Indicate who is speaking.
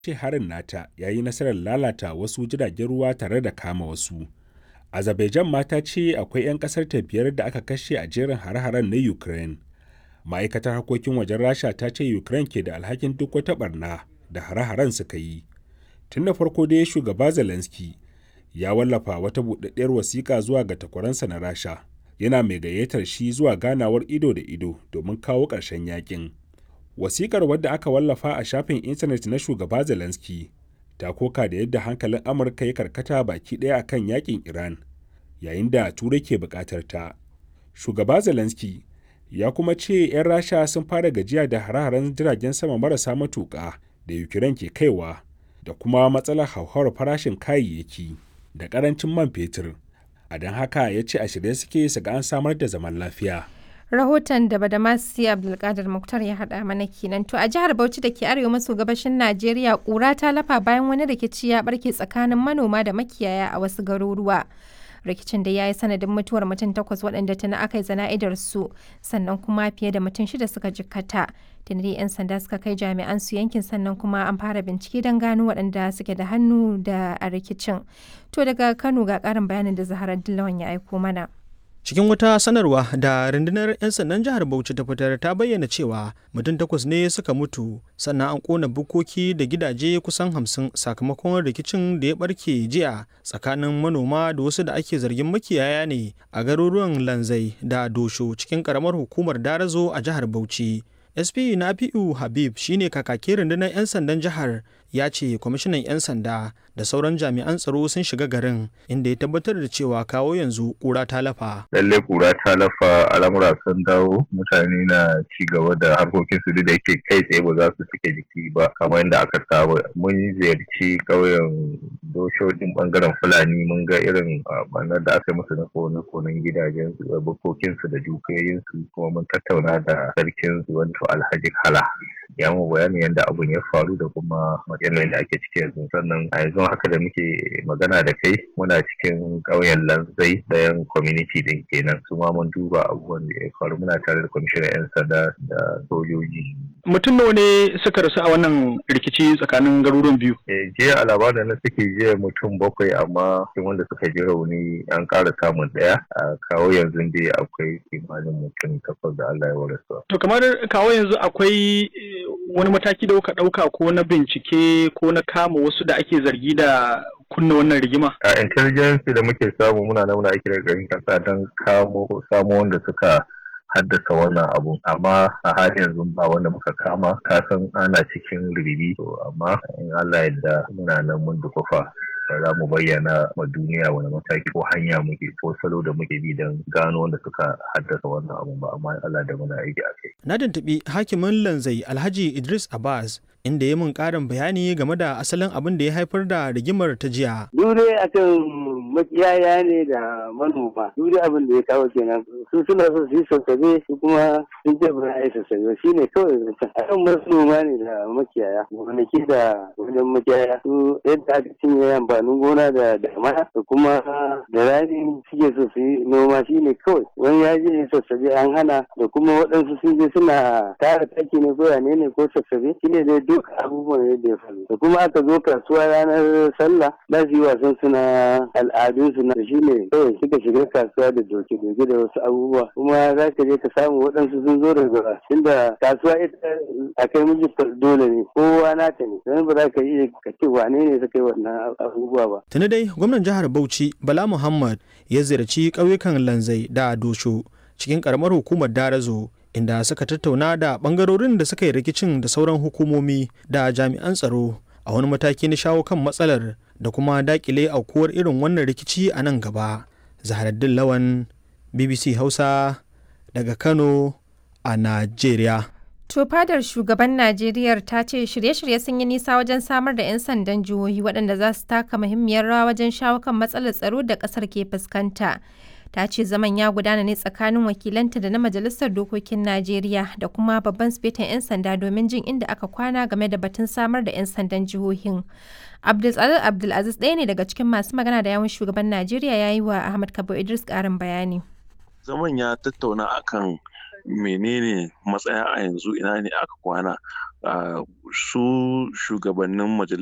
Speaker 1: ce harin nata ya yi nasarar lalata wasu jiragen ruwa tare da kama wasu. Azerbaijan ma ta ce akwai 'yan ƙasar ta biyar da aka kashe a jerin hare-haren na Ukraine. Ma'aikatar harkokin wajen Rasha ta ce Ukraine ke da alhakin duk wata barna da hare-haren suka yi. Tun da farko dai shugaba Zelensky ya wallafa wata buɗaɗɗiyar wasiƙa zuwa ga takwaransa na Rasha. Yana mai gayyatar shi zuwa ganawar ido da ido domin kawo ƙarshen yakin. Wasiƙar wadda aka wallafa a shafin intanet na shugaba Zelensky ta koka da yadda hankalin Amurka ya karkata baki ɗaya akan yakin Iran, yayin da Turai ke buƙatar ta. Shugaba Zelensky ya kuma ce 'yan Rasha sun fara gajiya da hare-haren jiragen sama marasa matuƙa da Ukraine ke kaiwa da kuma matsalar hauhawar farashin kayayyaki da ƙarancin man fetur. A don haka ya ce a shirye suke su ga an samar da zaman lafiya.
Speaker 2: rahoton da badamasi abdulkadir muktar ya haɗa mana kenan to a jihar bauchi da ke arewa maso gabashin najeriya ƙura ta lafa bayan wani rikici ya barke tsakanin manoma da makiyaya a wasu garuruwa rikicin da ya yi sanadin mutuwar mutum takwas waɗanda tuni aka yi zana'idar su sannan kuma fiye da mutum shida suka jikkata tuni 'yan sanda suka kai jami'an su yankin sannan kuma an fara bincike don gano waɗanda suke da hannu da a rikicin to daga kano ga ƙarin bayanin da zaharar dillawan ya aiko mana
Speaker 3: cikin wata sanarwa da rundunar 'yan sandan jihar bauchi ta fitar ta bayyana cewa mutum takwas ne suka mutu sannan an kona bukoki da gidaje kusan hamsin sakamakon rikicin da ya barke jiya tsakanin manoma da wasu da ake zargin makiyaya ne a garuruwan lanzai da dosho cikin karamar hukumar darazo a jihar bauchi sp nafi'u habib shine kakakin rundunar 'yan sandan jihar ya ce kwamishinan 'yan sanda da sauran jami'an tsaro sun shiga garin inda ya tabbatar da cewa kawo yanzu kura ta lafa.
Speaker 4: Lalle kura ta lafa al'amura sun dawo mutane na ci gaba da harkokin su da yake kai tsaye ba za su cike jiki ba kamar yadda aka saba. Mun ziyarci ƙauyen doshojin bangaren Fulani mun ga irin banar da aka yi musu na kone-konen gidajen su bukokin su da dukiyoyin su kuma mun tattauna da sarkin su wato Alhaji Kala. Ya mu bayani yadda abun ya faru da kuma yanayin da ake ciki yanzu sannan a yanzu haka da muke magana da kai muna cikin ƙauyen lanzai ɗayan community din kenan su ma mun duba abubuwan da ya faru muna tare da kwamishinan 'yan sanda da sojoji.
Speaker 3: mutum nawa ne suka rasu a wannan rikici tsakanin garuruwan biyu
Speaker 4: jiya a labarin na suke jiya mutum bakwai amma cikin wanda suka ji rauni an ƙara samun ɗaya a kawo yanzu dai akwai kimanin mutum takwas da Allah ya warasa.
Speaker 3: to kamar kawo yanzu akwai wani mataki da kuka ɗauka ko na bincike ko na kama wasu da ake zargi da kunna wannan rigima?
Speaker 4: A intelligence da muke samu muna nan muna aiki da garin kasa don kamo samo wanda suka haddasa wannan abu amma a halin yanzu ba wanda muka kama kasan ana cikin ribibi to amma in Allah yadda muna nan mun dukufa za mu bayyana ma duniya wani mataki ko hanya muke ko salo da muke bi don gano wanda suka haddasa wannan abu ba amma Allah da muna aiki a kai.
Speaker 3: Na tuntuɓi hakimin lanzai Alhaji Idris Abbas inda ya mun ƙarin bayani game da asalin abin da ya haifar da rigimar ta jiya.
Speaker 5: Dure akan makiyaya ne da manoma. Dure abin da ya kawo kenan. Su suna so su yi sassabe su kuma sun ce ba a yi sassabe shi ne kawai zancen. Akan manoma ne da makiyaya. Gonaki da wajen makiyaya. Su yadda aka cinye amfanin gona da damana da kuma da rani suke so su yi noma shi ne kawai. Wani ya je sassabe an hana da kuma waɗansu sun je suna tara taki ne ko yane ne ko sassabe shi ne dai duk abubuwan yadda ya faru da kuma aka zo kasuwa ranar sallah za su yi wasan su na al'adun su na shi ne kawai suka shiga kasuwa da doke doke da wasu abubuwa kuma za ka je ka samu waɗansu sun zo daga inda kasuwa ita a kai miji dole ne kowa nata ne don ba za ka iya ka ce wane ne suka yi wannan abubuwa ba.
Speaker 3: tuni dai gwamnan jihar bauchi bala muhammad ya ziyarci ƙauyukan lanzai da dosho cikin ƙaramar hukumar darazo inda suka tattauna da bangarorin da suka yi rikicin da sauran hukumomi da jami'an tsaro a wani mataki na shawo kan matsalar da kuma dakile aukuwar irin wannan rikici a nan gaba zaharaddin lawan bbc hausa daga kano a najeriya
Speaker 2: To fadar shugaban Najeriya ta ce shirye-shirye sun yi nisa wajen samar da 'yan sandan jihohi waɗanda za su taka muhimmiyar rawa wajen shawo kan matsalar tsaro da ƙasar ke fuskanta. ta ce zaman ya gudana ne tsakanin wakilanta da na majalisar dokokin najeriya da kuma babban sifetan 'yan sanda domin jin inda aka kwana game da batun samar da 'yan sandan jihohin abdulsalar abdulaziz ɗaya ne daga cikin masu magana da yawun shugaban najeriya ya yi wa ahmad kabo idris ƙarin bayani
Speaker 6: zaman ya tattauna akan menene matsaya a yanzu ina ne aka kwana su shugabannin majalisar